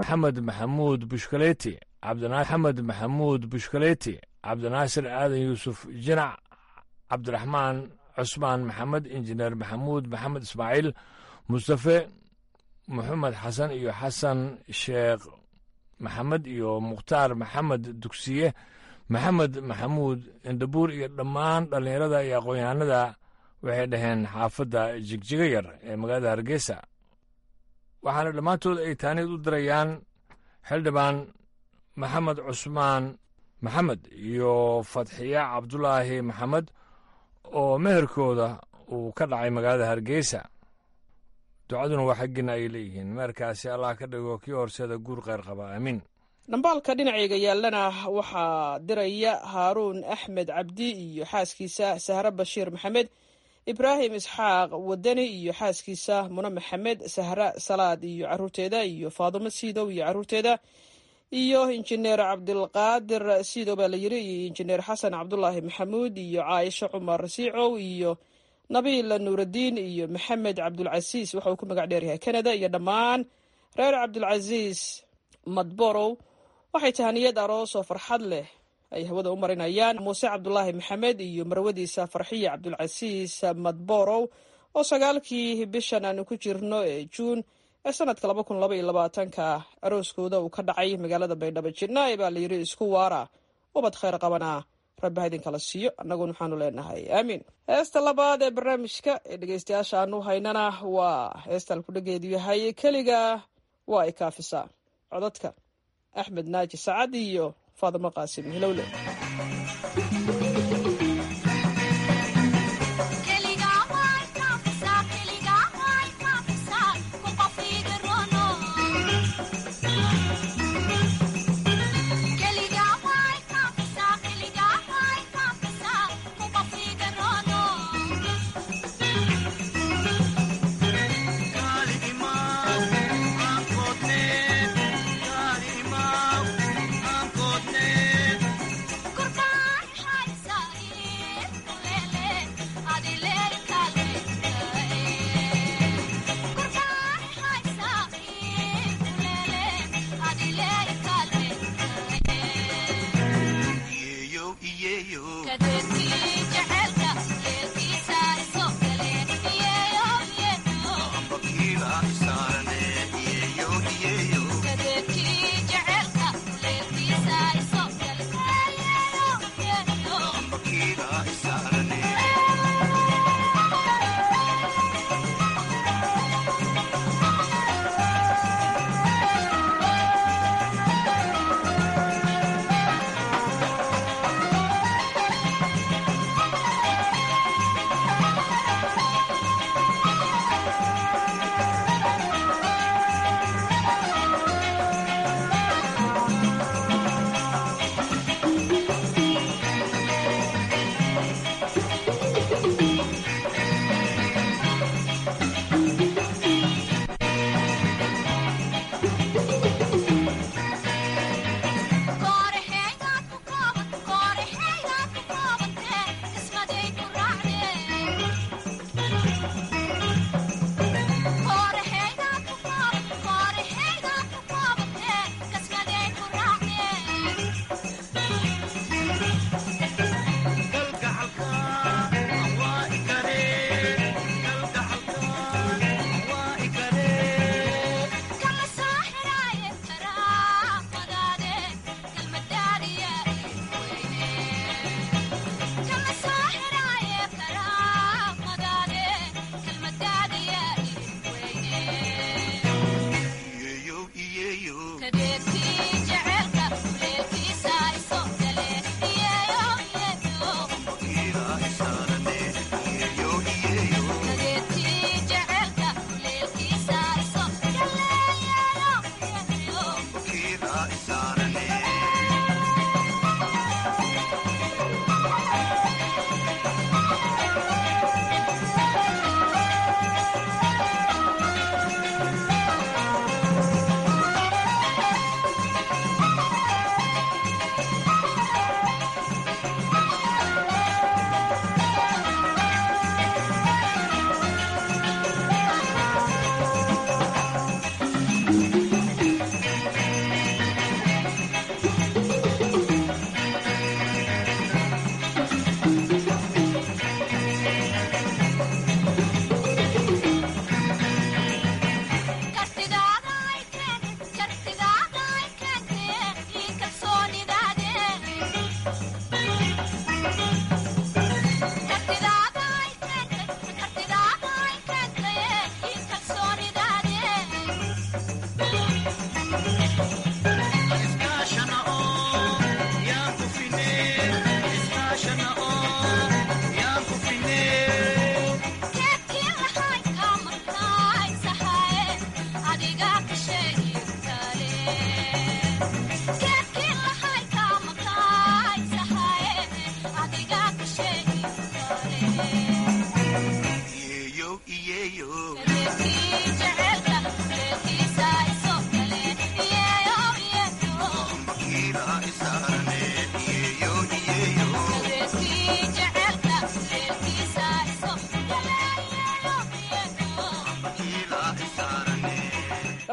maxamed maxamuud bushkaleeti cabdinaxamed maxamuud bushkaleeti cabdinaasir aadan yuusuf jinac cabdiraxmaan cusmaan maxamed injineer maxamuud maxamed ismaaciil mustafe maxamed xasan iyo xasan sheekh maxamed iyo mukhtaar maxamed dugsiye maxamed maxamuud indhabuur iyo dhammaan dhallinyarada iyo aqoon-yahanada waxay dhaheen xaafadda jigjiga yar ee magaalada hargeysa waxaana dhammaantood ay taaniid u dirayaan xildhibaan maxamed cusmaan maxamed iyo fadxiya cabdulaahi maxamed oo meherkooda uu ka dhacay magaalada hargeysa ducaduna waa xaggiina ay leeyihiin meherkaasi allah ka dhigo kii horseeda guur kheyr qaba aamiin dhambaalka dhinacayga yaallana waxaa diraya haaruun axmed cabdi iyo xaaskiisa sahre bashiir maxamed ibraahim isxaaq wadani iyo xaaskiisa mune maxamed sahre salaad iyo caruurteeda iyo faadumo siidow iyo caruurteeda iyo injineer cabdilqaadir siidow baa la yiri iyo injineer xasan cabdulaahi maxamuud iyo caaisho cumar siicow iyo nabiil nuuraddiin iyo maxamed cabdulcasiis waxa uu ku magac dheeryahay canada iyo dhammaan reer cabdulcasiis madborow waxay tahaniyad aroos oo farxad leh ay hawada u marinayaan muuse cabdulaahi maxamed iyo marwadiisa farxiya cabdulcasiis madborow oo sagaalkii bishan aanu ku jirno ee juun ee sanadka laba kun laba iyo labaatanka arooskooda uu ka dhacay magaalada baydhabo jidnaaye baa layidhi isku waara ubad khayr qabana rabbi ha idinkala siiyo annaguna waxaanu leenahay aamiin heesta labaad ee barnaamijka ee dhegeystayaasha aanu haynana waa heestaan kudhageedu yahay keliga waa ay kaafisaa codadka axmed naaji sacad iyo faadimo qaasim hilowle Goodbye,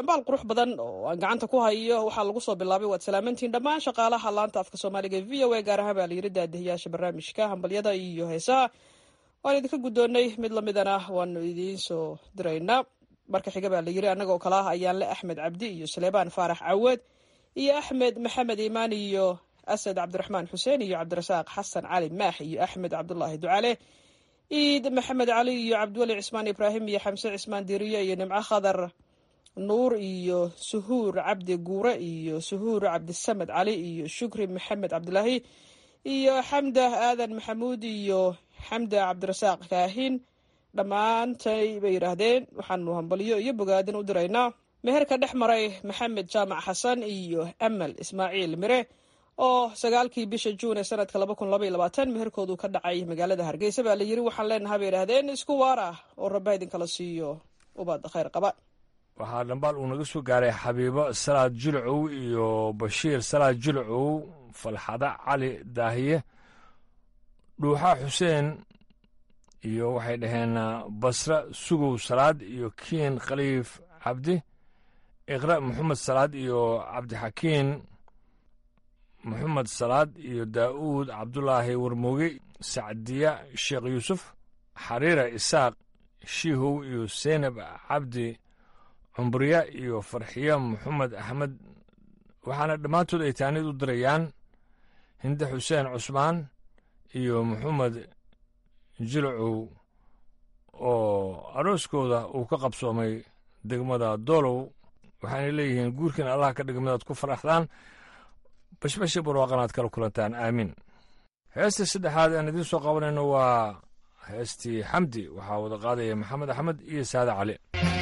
dhambaal qurux badan oo aan gacanta ku hayo waxaa lagu soo bilaabay waad salaamantiin dhammaan shaqaalaha laanta afka soomaaliga e v o a gaar ahaan baa layiri daadihiyaasha barnaamijka hambalyada iyo heesaha waan idinka guddoonnay mid lamidana waanu idiin soo diraynaa marka xiga baa layiri annagoo kale ah ayaanle axmed cabdi iyo saleebaan faarax caweed iyo axmed maxamed iimaan iyo asad cabdiraxmaan xuseen iyo cabdirasaaq xasan cali maax iyo axmed cabdulaahi ducale ciid maxamed cali iyo cabdiweli cismaan ibraahim iyo xamse cismaan diiriye iyo nimco khadar nuur iyo suhuur cabdi guure iyo suhuur cabdisamed cali iyo shukri maxamed cabdilaahi iyo xamda aadan maxamuud iyo xamda cabdirasaaq kaahin dhammaantay bay yidhaahdeen waxaanu hambalyo iyo bogaadin u diraynaa meherka dhex maray maxamed jaamac xasan iyo amal ismaaciil mire oo sagaalkii bisha juun ee sanadka laba kun laba iyo labaatan meherkoodu ka dhacay magaalada hargeysa baa la yiri waxaan leenahay bay yidhaahdeen isku waar ah oo rabba idinkala siiyo ubad khayr qaba waxaa dhambaal uu naga soo gaaray xabiibo salaad julcow iyo bashiir salaad julcow falxada cali daahiye dhuuxa xuseen iyo waxay dhaheen basre sugow salaad iyo kiin khaliif cabdi iqra maxamed salaad iyo cabdixakiin maxamed salaad iyo daa'uud cabdulaahi warmooge sacdiya sheekh yuusuf xariira isaaq shiihow iyo seynab cabdi cumbriya iyo farxiya maxamed axmed waxaana dhammaantood ay taanid u dirayaan hinde xuseen cusmaan iyo maxamed jilcow oo arooskooda uu ka qabsoomay degmada doolow waxaanay leeyihiin guurkiin allah ka dhiga midaad ku faraxdaan bashbashi barwaaqanaad kala kulantaan aamiin heesta saddexaad aan idiin soo qabanayno waa heestii xamdi waxaa wada qaadaya maxamed axmed iyo saade cali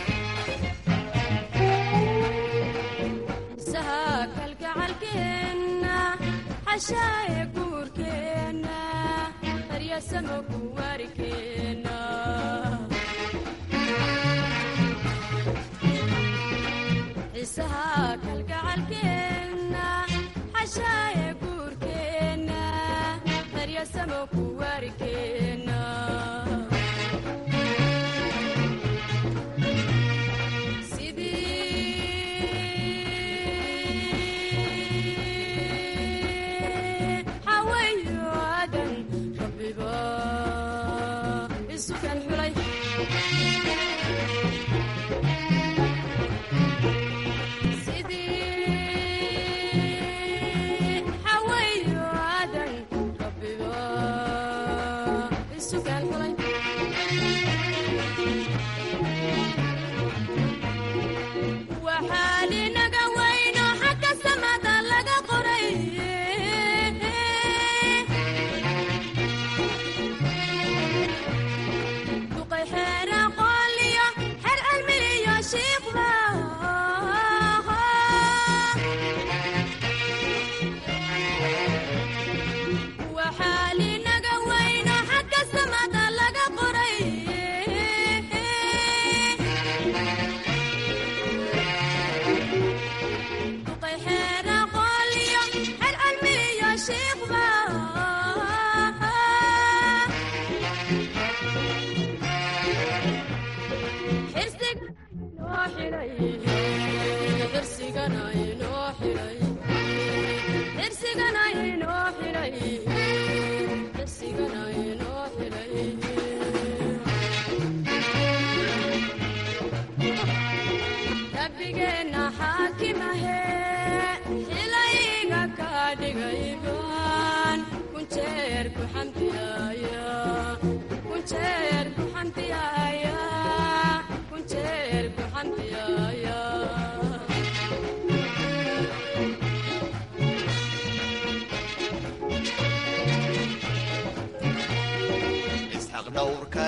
dhowrka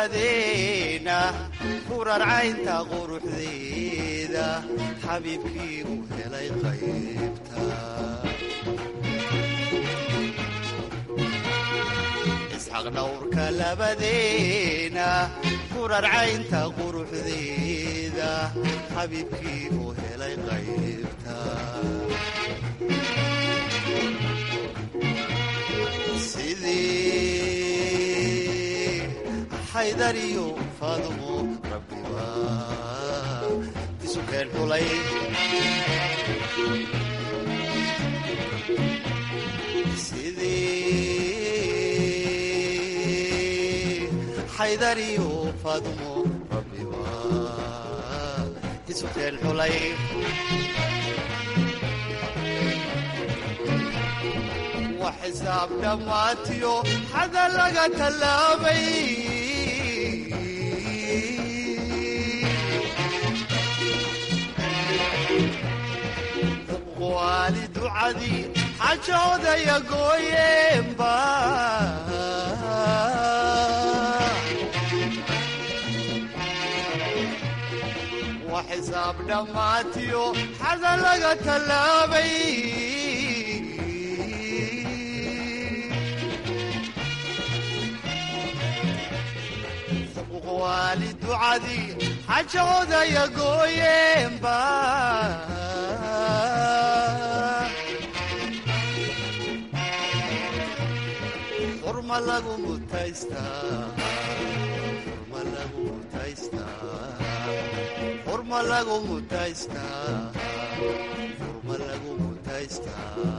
labadeena furarcaynta quruxdeeda xabiibkii u helay qaybta isxaq dhowrka labadeena furarcaynta quruxdeeda xabiibkii u helay qaybta xaydariyo faadumo rabbiba isukeen xulay xulay sidii xaydariyo faadumo rabbi waa isukeen xulay wax xisaab dhammaatiyo xada laga tallaabay waali ducadii xajoodaya gooyeenba wax xisaab dhammaatiyo xada laga tallaabay waali ducadii xajoodaya gooyeenba xurma lagu mutaystaa xurma lagu mutaystaa xurma lagu mutaystaa xurma lagu mutaystaa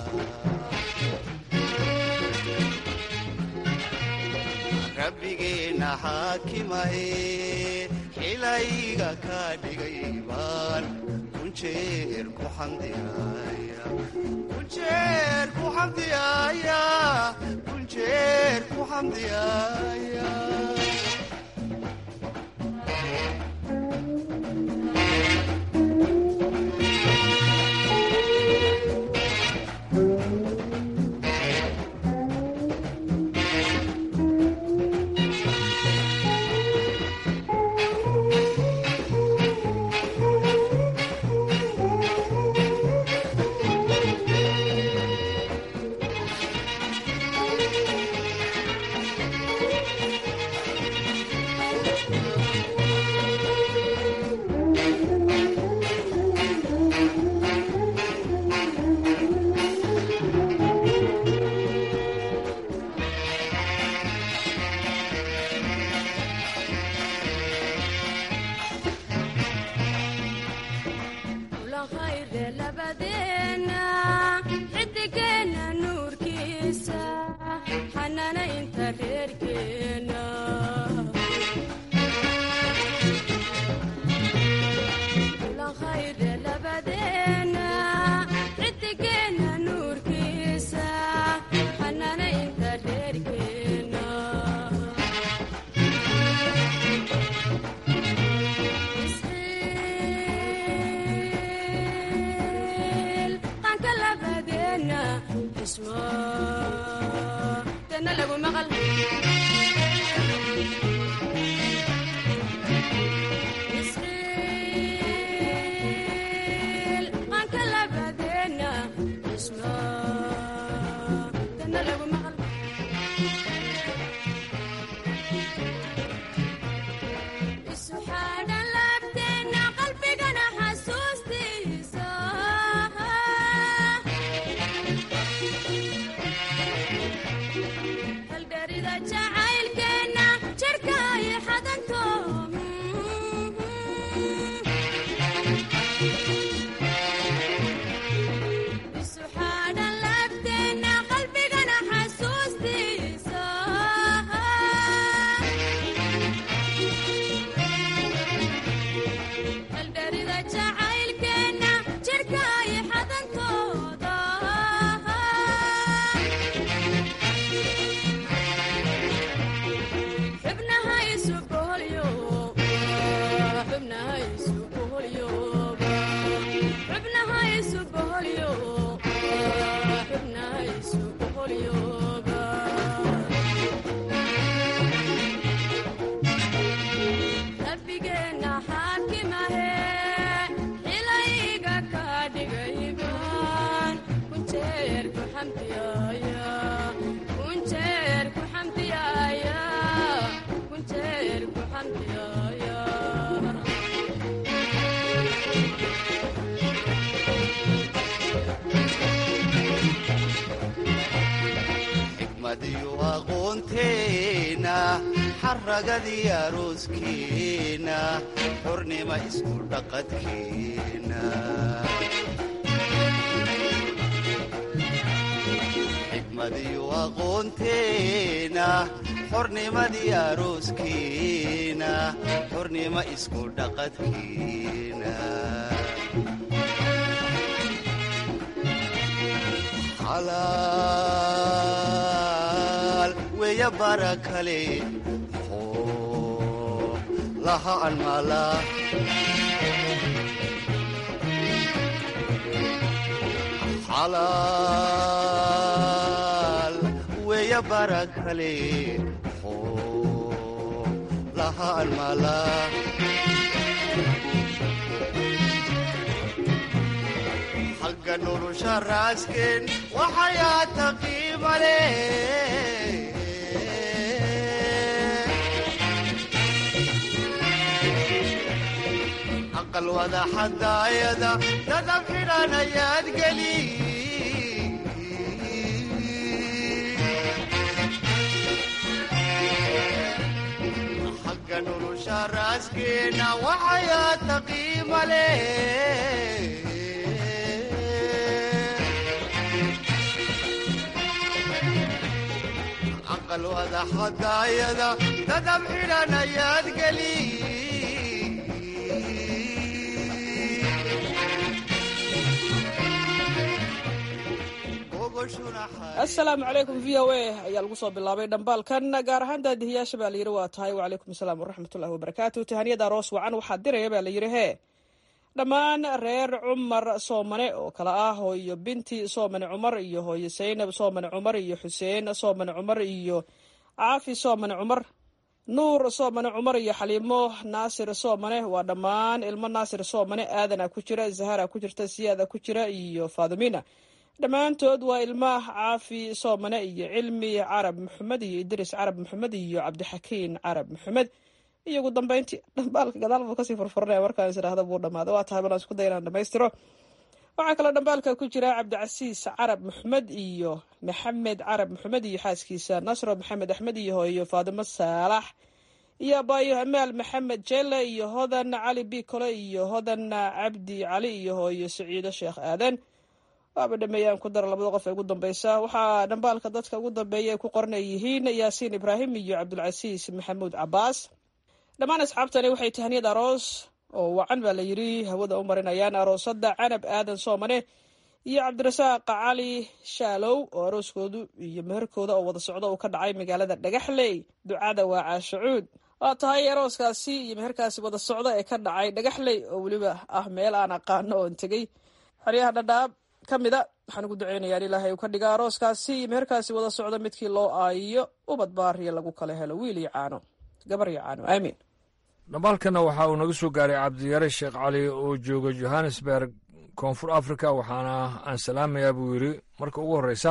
rabbigeenna xaakimahe xilayga ka dhigay baan kunjeer ku xamdiyaaya kunjeer ku xamdiyaaya kunjeer ku xamdiyaaya xaragadii arooskeena xurnima isku dhaqadkeena xigmadiyo aqoonteena xornimadii arooskeena xurnima isku dhaqadkeena xalaal weya bara kale muxuu laha almaala xalaal weya bara kale muxuu laha almaala xagga nolosha raasken waxayaa taqiimale aqal wada xadaayada dadab xidhan ayaad geli xagga nolosha raaskeena waxayaa taqiimale aqal wada xadaayada dadab xidhan ayaad geli asalaamu calaykum v o a ayaa lagu soo bilaabay dhambaalkan gaar ahaan daadihiyaasha baa layidhi waa tahay wacalaykum asalaam waraxmatullahi wabarakaatu tahaniyada aroos wacan waxaa diraya baa layidhi hee dhammaan reer cumar soomane oo kale ah hooyo binti soomane cumar iyo hooyo saynab soomane cumar iyo xuseen soomane cumar iyo caafi soomane cumar nuur soomane cumar iyo xaliimo naasir soomane waa dhammaan ilmo naasir soomane aadana ku jira zahara ku jirta siyaada ku jira iyo faadumina dhammaantood waa ilmaah caafi soomane iyo cilmi carab maxamed iyo idris carab maxamed iyo cabdixakiin carab maxamed iyo ugu dambeyntii dhambaalka gadaal buu kasii furfurnaya markaan is idhaahda buu dhamaaday waa tahay balaan isku day inaan dhamaystiro waxaa kaloo dhambaalka ku jira cabdicasiis carab maxamed iyo maxamed carab maxamed iyo xaaskiisa nasro maxamed axmed iyo hooyo faadimo saalax iyo abaayo amaal maxamed jelle iyo hodan cali bikole iyo hodan cabdi cali iyo hooyo saciido sheekh aadan waaba dhameeyaan ku dara labada qof ee ugu dambeysa waxaa dhambaalka dadka ugu dambeeya ay ku qoranay yihiin yaasiin ibraahim iyo cabdulcasiis maxamuud cabaas dhammaan asxaabtani waxay tahaniyad aroos oo wacan baa la yidhi hawada u marinayaan aroosada canab aadan soomane iyo cabdirasaaq cali shaalow oo arooskoodu iyo meherkooda oo wada socdo uu ka dhacay magaalada dhagaxley ducada waa caashacuud waa tahay arooskaasi iyo meherkaasi wada socdo ee ka dhacay dhagaxley oo weliba ah meel aan aqaano oon tegey xeryaha dhadhaab ka mida waxaan ugu duceynayaa in ilaahay uu ka dhiga arooskaasi iyo meherkaasi wada socdo midkii loo aayiyo ubad baariya lagu kala helo wiil iyo caano gabar iyo caano aamiin dhambaalkana waxa uu naga soo gaaray cabdiyare sheekh cali oo jooga johannesburg koonfur africa waxaana aan salaamayaa buu yidhi marka ugu horreysa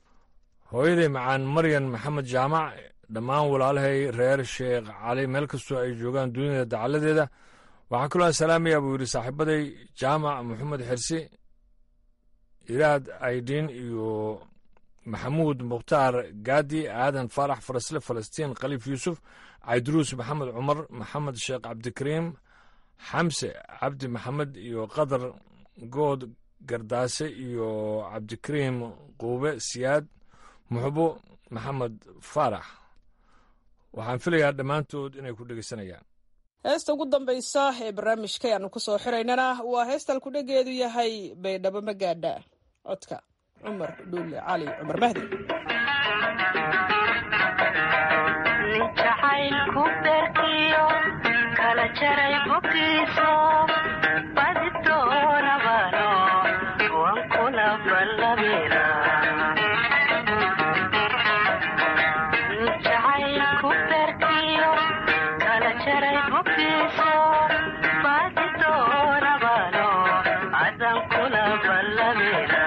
hooyaday macaan maryan maxamed jaamac dhammaan walaalahay reer sheekh cali meel kastoo ay joogaan duniyada dacaladeeda waxaa kaloo aan salaamayaa buu yidhi saaxiibaday jaamac maxamed xirsi iraad aydin iyo maxamuud mukhtaar gaadi aadan faarax farasle falastiin khaliif yuusuf cayduruus maxamed cumar maxamed sheekh cabdikariim xamse cabdi maxamed iyo qadar good gardaase iyo cabdikariim quube siyaad muxbo maxamed faarax waxaan filayaa dhammaantood inay ku dhegeysanayaan heesta ugu dambaysa ee barnaamijka aanu ku soo xiraynana waa heestal kudhegeedu yahay baydhabo magaadha codka cumar dhuule cali cumar mahdi jacaylku beerkiyo kala jaray boggiiso badi doonabano wan kula ballabira jacaylku beerkiyo kala jaray boggiiso badi doonabano adan kula ballabira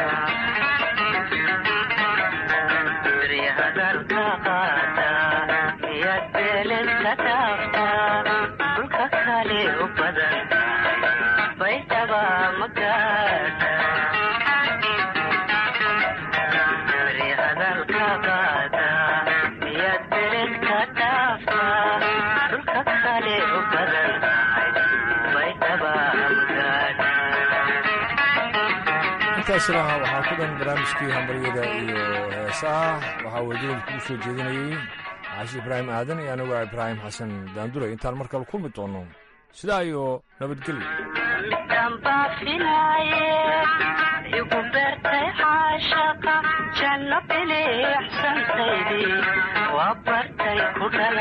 hadalka qaata iyad beeledka dhaafta dhulka kale u badan baydhaba magaada hadalka qaata iyad beeledka dhaafta intaasina waxaa ku dhan barnaamijkii hambaryada iyo heesaha waxaa wadadan kugu soo jeedinayey caashi ibraahim aadan iyo anigu ibraahim xasan daandure intaan mar kale kulmi doono sidaa iyo nabadgelyo dambaafinaaye igu beertay caashaqa janno bilixsantaydii waa bartay ku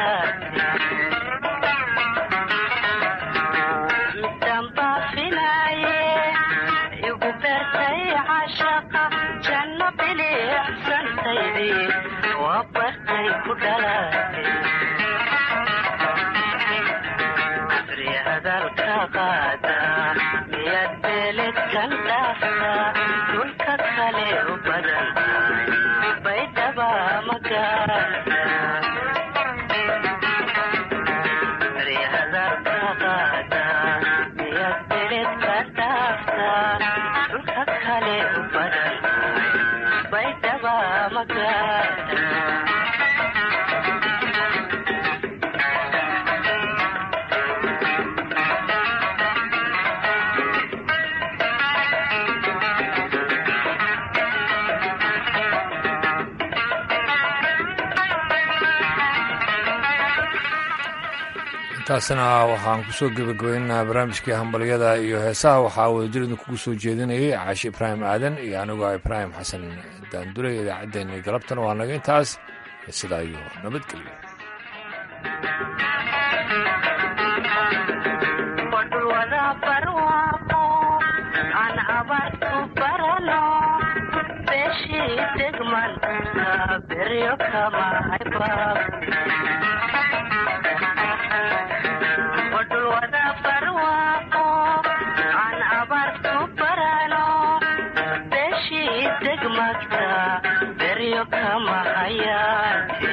dhalaatay igu beertay caashaqa janno bilixsantaydii waa bartay ku dhalaatay hadalka qaada miyaad beeledkan dhaafta dhulka kale u badan baydhaba magaarta hadalka qaada miyaad beeledkan dhaafta dhulka kale u badan baydhaba magaarta intaasna waxaan kusoo gebagabaynaynaa barnaamijkii hambalyada iyo heesaha waxaa wadajirida kugu soo jeedinayay caashi ibraahim aadan iyo anigoo ibraahim xasan daandure idaacaddeenii galabtana waa naga intaas sidaa iyo nabadgelyo wadhulwada barwaaqo aan abaarku barano beeshii degmanka beryo kama haybaab wadhulwada barwaaqo aan abaarku barano beeshii degmadka beryo kama hayaate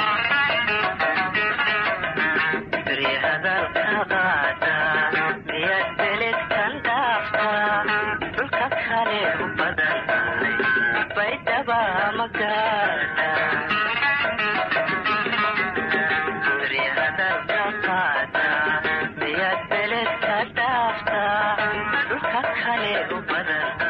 hadalka qaada miyaad beledkan dhaafta dhulka kale u badan baydhaba magaarta hadalka qaada miyaad beledka dhaafta dhulka kale u badan